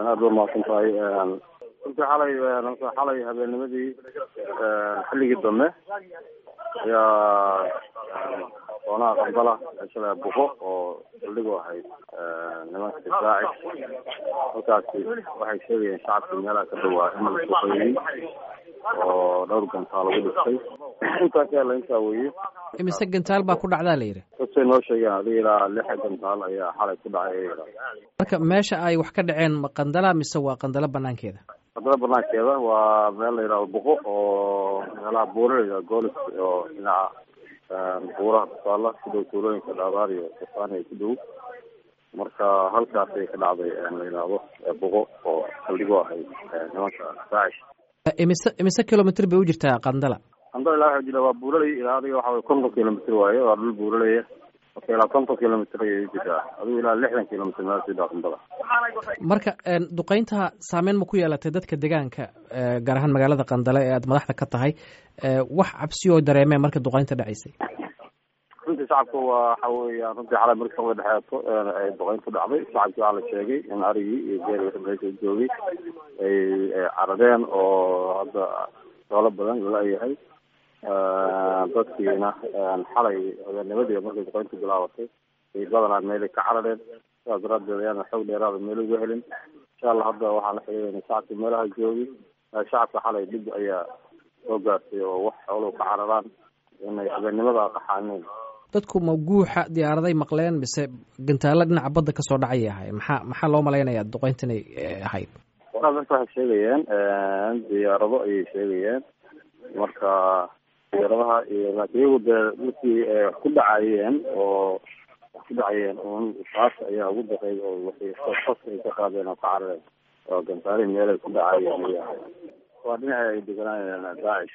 aada ba mahadsan tahay runtii xalay xalay habeennimadii xilligii dambe ayaa doonaha qambala shala buqo oo saldhigu ahayd nimanka difaaci halkaasi waxay sheegayeen shacabkii meelaha ka dhawaa in la suqeeyey oo dhowr gantaal lagu dhistay intaas yaa la intaa weeye imise gantaal baa ku dhacdaa la yidhi dadkay noo sheegeen adiga ilaa lixa gantaal ayaa xalay ku dhacay marka meesha ay wax ka dhaceen ma qandala mise waa qandalo banaankeeda qandala banaankeeda waa meel la yidhahdo buqo oo meelaha buuraleyda goolis oo dhinaca buuraha kusaala ku dhow tuulooyinka dhaabaar iyo safaani ku dhow marka halkaasay ka dhacday la yidhaahdo buqo oo saldhigo ahayd nimanka daacish imise imise kilomitr bay u jirtaa qandala qandala ilaa waxa jira waa buuraley ilaa adiga waxa way konton kilomitr waaye waa dhul buuraleya marka ilaa konton kilomitr ayay u jirtaa adigu ilaa lixdan kilomitr meel sida qandala marka duqeynta saameyn ma ku yeelatay dadka deegaanka gaar ahaan magaalada qandale ee aad madaxda ka tahay wax cabsiyoo dareemeen marka duqeynta dhacaysay runtii shacabka waxa weya runtii xalay marka way dhexeeto ay duqeyntu dhacday shacabkii waxaa la sheegay in arigii iyo geeri meesha joogay ay caradeen oo hadda doolo badan lala-yahay dadkiina xalay habeennimadii markay duqeyntu bilaabatay ay badanaa meelay ka carareen sidaas daraadeed ayaana xoog dheeraada meel uga helin insha allah hadda waxaan la xiriirayna shacabka meelaha joogi shacabka xalay dhib ayaa soo gaartay oo wax xooluhu ka cararaan inay habeennimada qaxaaneen dadku ma guuxa diyaaraday maqleen mise gantaalo dhinaca badda kasoo dhacay ahay maxaa maxaa loo malaynayaa duqeynta inay ahayd waraa dadka waxay sheegayeen diyaarado ayay sheegayeen marka diyaaradaha iyo laakiin iyagu dee markii wax ku dhacayeen oo wax ku dhacayeen un taas ayaa ugu daqeey oo waxay fas ay ka qaadeen oo ka carareen oo gantaalihi meelay ku dhacayeen waa dhinaca ay deganaayeen daacish